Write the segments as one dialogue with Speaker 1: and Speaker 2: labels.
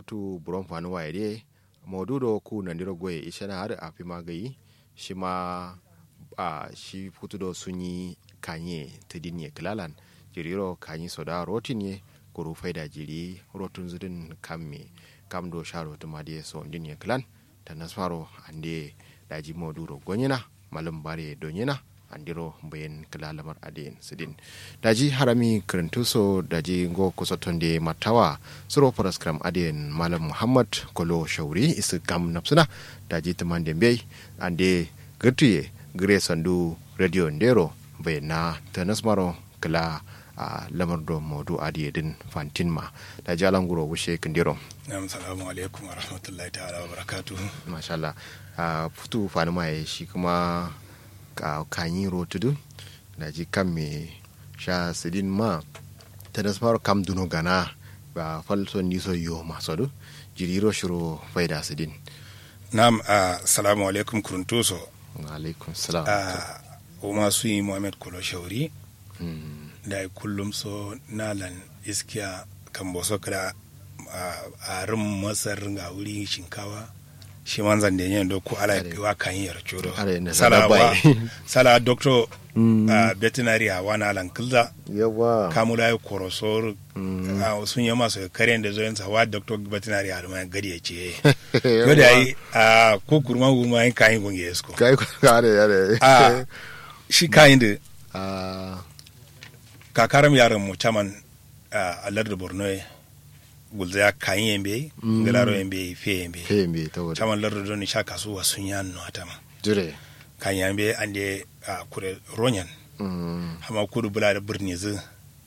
Speaker 1: tu buron fanu wa ide modudo ku nandiro goye ishana har a fi magayi shi ma a shi futudo sun yi kanye ta dinye kilalan jiriro kanyi soda rotin ye kuru faida jiri rotun zudin kamme kam do sharo to madiye so dinye kilan ta nasmaro ande daji moduro gonyina malum bare donyina andiro bayan kila lamar adin sidin daji harami kirintuso daji go kusotonde matawa suro paraskram adin malam muhammad kolo shauri isu kam napsuna daji teman dembe ande gertuye gire sandu radio ndero bayan na tanasmaro kila a lamar do modu adi din fantin ma da jalan guro wushe kindiro
Speaker 2: Na'am salamu alaikum wa rahmatullahi ta'ala wa barakatuhu.
Speaker 1: masha Allah a futu fani ma shi kuma ka kanyi rotudu da ji kan me sha sidin ma ta da samar kam duno gana ba falso ni so yo maso du jiriro shiro faida sidin
Speaker 2: Na'am assalamu alaikum kuruntuso.
Speaker 1: alaikum salam
Speaker 2: a o masu yi Muhammad Kolo Shauri
Speaker 1: Mm,
Speaker 2: da ai kullum so nalan iskiya kan boso kada a rin masar ga wuri shinkawa shi man zan da yin do ko ala
Speaker 1: Are.
Speaker 2: wa kan yi yarcho do
Speaker 1: Are, na
Speaker 2: sala
Speaker 1: sana bai.
Speaker 2: wa sala doctor
Speaker 1: Mm.
Speaker 2: a veterinary a wana lan kilda
Speaker 1: yawa
Speaker 2: kamula ya korosor
Speaker 1: Mm.
Speaker 2: a sun yi masu karen da zoyin sa wa doctor veterinary a ma gadi ya ce
Speaker 1: Yawa.
Speaker 2: ko da yi a ko kurma kurma yin kayan gungi esko
Speaker 1: kai ko kare yare
Speaker 2: a shi kayan da
Speaker 1: a
Speaker 2: kakaram yaran mu caman a lardar borno ye gulza ya kayin yembe
Speaker 1: Mm.
Speaker 2: galaro yembe fe yembe
Speaker 1: fembe ta wada
Speaker 2: caman lardar don sha kasuwa sun yan no atama
Speaker 1: jire
Speaker 2: kan yembe ande a kure ronyan
Speaker 1: Mm,
Speaker 2: hama kudu bula da birni zu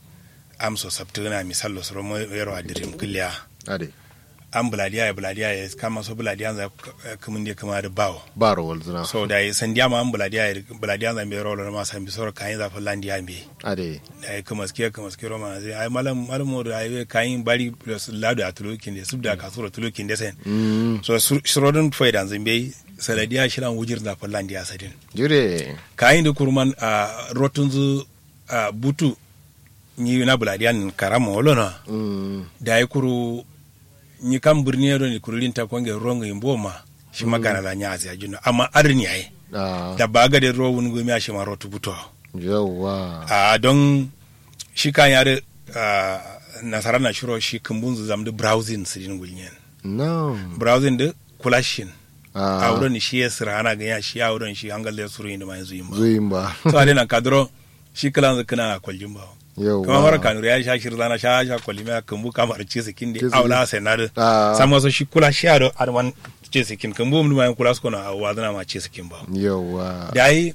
Speaker 2: amso sabtuna misalo soro mo yaro adirim kulya
Speaker 1: ade
Speaker 2: an buladiya ya buladiya ya kama so buladiya za kamun da kama da bawo
Speaker 1: ba rawal zina
Speaker 2: so da yi sandiya ma an buladiya ya buladiya za mbe rolo ma san bi soro kayin za fallandiya mbe
Speaker 1: ade
Speaker 2: da ya kuma ske kuma ske roma zai ai malam malam da ai kayin bari plus lado a tulukin da subda kasura tulukin da sen
Speaker 1: Mm,
Speaker 2: so surodin faidan zimbe saladiya shiran wujir da fallan dia sadin
Speaker 1: jire
Speaker 2: kayin da kurman a rotun zu a butu ni na buladiyan karama wolona
Speaker 1: Mm,
Speaker 2: da ai kuru ni kan birni ro ni kurulin ta konge rongo imboma shi magana la nyazi ajino amma arni ai
Speaker 1: a
Speaker 2: da baga da ro wun gumi a shi ma rotu buto
Speaker 1: yawa
Speaker 2: a don shi kan yare a nasara na shiro shi kumbun zu zamdu browsing su din gulnyen
Speaker 1: no
Speaker 2: browsing da kulashin a
Speaker 1: a
Speaker 2: wurin shi ya sira ana ganya shi a wurin shi hangal da suru inda mai zuyin ba
Speaker 1: zuyin ba
Speaker 2: so ale na kadro shi kalan zu kana kwaljin ba
Speaker 1: yawa
Speaker 2: kuma mara kanuri ya sha shirza na sha sha kwalli mai kumbu kamar ce sikin
Speaker 1: Ce
Speaker 2: da
Speaker 1: sikin.
Speaker 2: aula sai na da
Speaker 1: a
Speaker 2: sama so shi kula shi a da arman ce sikin kumbu mun mai kula su kona a wazana ma ce sikin ba
Speaker 1: yawa
Speaker 2: da yi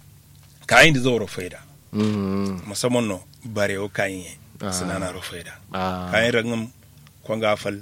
Speaker 2: kayan da zo faida
Speaker 1: Mm,
Speaker 2: musamman no bare o kayan ye
Speaker 1: Ah.
Speaker 2: sinana ro faida
Speaker 1: a
Speaker 2: kayan rangam kwanga fal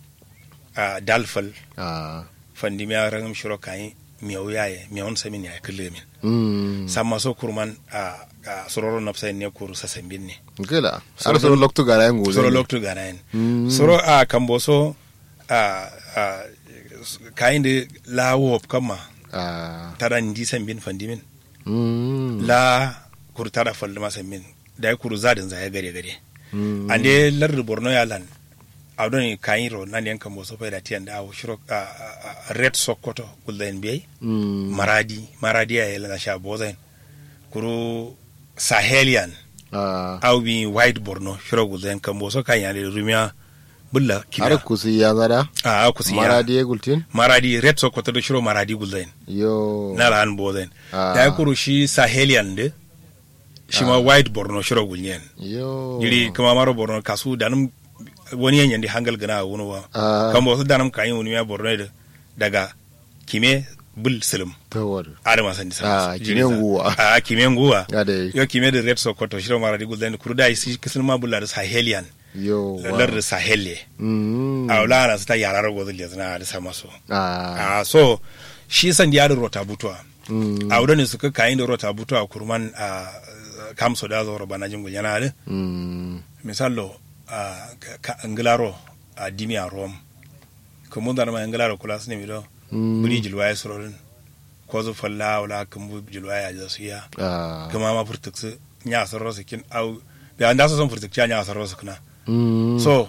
Speaker 2: a dal fal
Speaker 1: a
Speaker 2: fandi mi rangam shiro kayan miyau yaye miyau samin ya kulle min
Speaker 1: Mm,
Speaker 2: samma so kurman a a sororo nafsa ne kuru sasambin ne
Speaker 1: gila
Speaker 2: Soro-
Speaker 1: har soro loktu gara yin gobe
Speaker 2: soro loktu gana yin
Speaker 1: Mm.
Speaker 2: soro a kambo so a a kayan da lawo kama
Speaker 1: a
Speaker 2: tara ndi sambin fandi min
Speaker 1: mm,
Speaker 2: la kuru tara fal ma sambin da ya kuru zadin za ya gare gare
Speaker 1: mm,
Speaker 2: ande lardu borno yalan awdoni kayiro nani en kambo so fayda tiyande aw shiro a, a, a red sokoto gulda en biyey
Speaker 1: mm,
Speaker 2: maradi maradi a yelana sha boza en kuru sahelian
Speaker 1: a
Speaker 2: aw bi white borno shiro gulda en kambo so kayande rumia bulla
Speaker 1: har
Speaker 2: kina
Speaker 1: kusi ya zada
Speaker 2: a kusi
Speaker 1: maradi ya gultin
Speaker 2: maradi red sokoto do shiro maradi gulda en
Speaker 1: yo
Speaker 2: nala an boza en
Speaker 1: Ah.
Speaker 2: da kuru shi sahelian de shi ma
Speaker 1: Ah.
Speaker 2: white borno shiro gulnyen
Speaker 1: yo
Speaker 2: jiri kuma maro borno kasu danum wani yanyan di hangal gana wani wa
Speaker 1: Ah.
Speaker 2: kan wasu danum kayin wani ya borno da daga kime bul silim
Speaker 1: tawar
Speaker 2: adama san disa
Speaker 1: Ah, kime nguwa.
Speaker 2: a kime nguwa
Speaker 1: ade
Speaker 2: yo kime da red sokoto shiro mara di gulden kurda isi kisin ma bulla da sahelian
Speaker 1: yo
Speaker 2: lar da sahelle
Speaker 1: mm,
Speaker 2: a wala na sta yarar gozu le zana da sama so
Speaker 1: a
Speaker 2: a so shi san di yarin rota butuwa
Speaker 1: mm,
Speaker 2: a wurin suka kayin da rota butuwa kurman a kamso da zo bana jingul yana da
Speaker 1: mm,
Speaker 2: misallo a ka anglaro a dimi a rom ko mun dana ma anglaro kula sne mi do
Speaker 1: mm,
Speaker 2: buri jilwaye sororin ko zo falla wala kan bu jilwaye a su ya
Speaker 1: a
Speaker 2: kuma ma furtuksu nya sarro su kin au bi anda so son furtukci nya sarro su kuna
Speaker 1: mm,
Speaker 2: so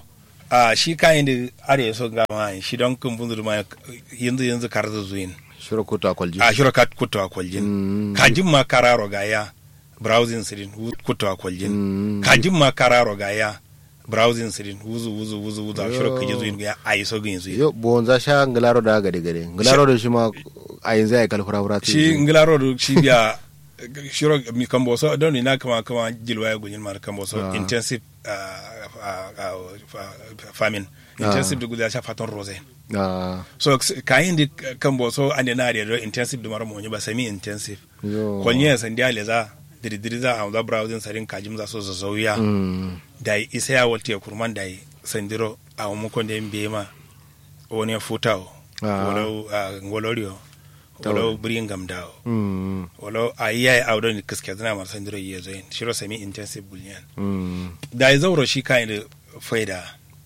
Speaker 2: a shi kayan da are so ga ma shi don kun bundur ma yanzu yanzu kar da zuin
Speaker 1: shiro kuta kwalji
Speaker 2: a shiro kat kutwa kwaljin
Speaker 1: Mm.
Speaker 2: kajin ma kararo ga ya browsing sirin hu- kutwa kwaljin
Speaker 1: Mm.
Speaker 2: kajin ma kararo ga ya browsing sirin wuzu wuzu wuzu wuzu a shiro kaje zuin ga ayi so gin zuin
Speaker 1: yo bon za sha ngilaro da gade gade ngilaro da shi ma a yanzu ya kal fura fura
Speaker 2: shi ngilaro do shi biya shiro mi kambo so don ni na kama kama jilwa ya gunyin mar kambo so
Speaker 1: Ah.
Speaker 2: intensive ah, ah, ah, ah, farming intensive da guda sha fatan rose
Speaker 1: ah
Speaker 2: so k- kayin di kambo so ande na da do intensive da mar mo ba semi intensive
Speaker 1: yo
Speaker 2: kwanye san dia leza diri diri za a za browsing sarin kajim za so zazauya
Speaker 1: mm
Speaker 2: da isa ya walte kurman da sandiro a muko da mbe ma wani futao
Speaker 1: Ah.
Speaker 2: walau a ngolorio walau bringam dao
Speaker 1: mm
Speaker 2: walau a yi a wadon kiske zana mar sandiro yi zo yin shiro semi intensive bullion
Speaker 1: mm
Speaker 2: da ya zauro shi kayan da faida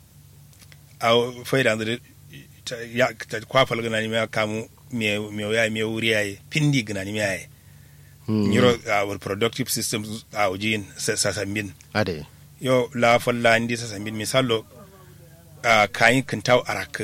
Speaker 2: a faida da ta- ya ta kwafal gana ni ya kamu me me ya me wuri yayi pindi gana ni yayi
Speaker 1: mm
Speaker 2: nyiro our productive systems a ujin sasambin
Speaker 1: ade
Speaker 2: yo la falla ndi sasambin misalo a kayin kintaw arak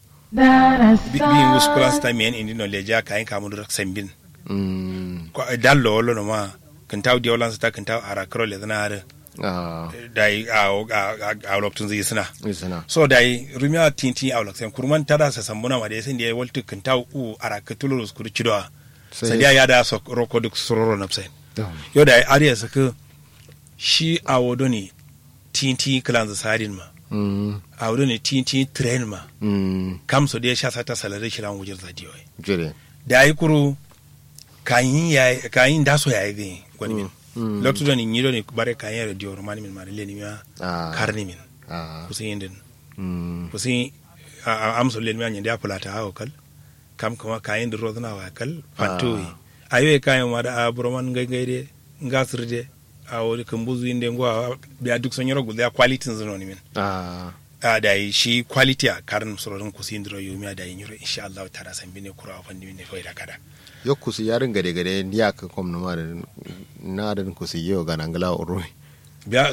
Speaker 2: bi bi muskulan sta men indi no leja kayin kamun rak sambin
Speaker 1: mm
Speaker 2: ko dallo wolo no ma kintaw diolan sta kintaw arak ro le dana har
Speaker 1: ah
Speaker 2: dai a a a loktun zai suna
Speaker 1: isana
Speaker 2: so dai rumia tinti a lokten kurman tada sasambuna ma dai sai da waltu kintaw u arak tulurus kuru chidoa
Speaker 1: Sai-
Speaker 2: sai ya da so roko duk sororo napsen yo da ariya saka shi a wado ne tinti kilanza sarin ma
Speaker 1: mm
Speaker 2: a wado ne tinti train ma
Speaker 1: mm
Speaker 2: kam so da ya sha sata salare shi ran wujar zadiyo
Speaker 1: jire
Speaker 2: da ai kuru kayin ya kayin da so ya yi gani gwani min
Speaker 1: Mm.
Speaker 2: lokto da ni nyiro ne bare kayin radio romani min ma le ni ma
Speaker 1: ah
Speaker 2: karni min
Speaker 1: ah
Speaker 2: kusin yindin
Speaker 1: mm
Speaker 2: kusin amso le ni ma nyanda fulata hawo kal kam kuma kayin da rozna wa kal fatoyi ayo kayan ma da abroman gaire ngasirde a wani kan buzu inda ngwa biya duk son yoro guda quality zano ni min
Speaker 1: ah
Speaker 2: a da yi shi quality a karin sororin ku sin dro yomi da yin yoro insha Allah tara san bine kura fa ni ne fa da kada
Speaker 1: yo kusi yarin gade gade ndiya ka kom no ma da na da kusi yo ga nangala oro
Speaker 2: biya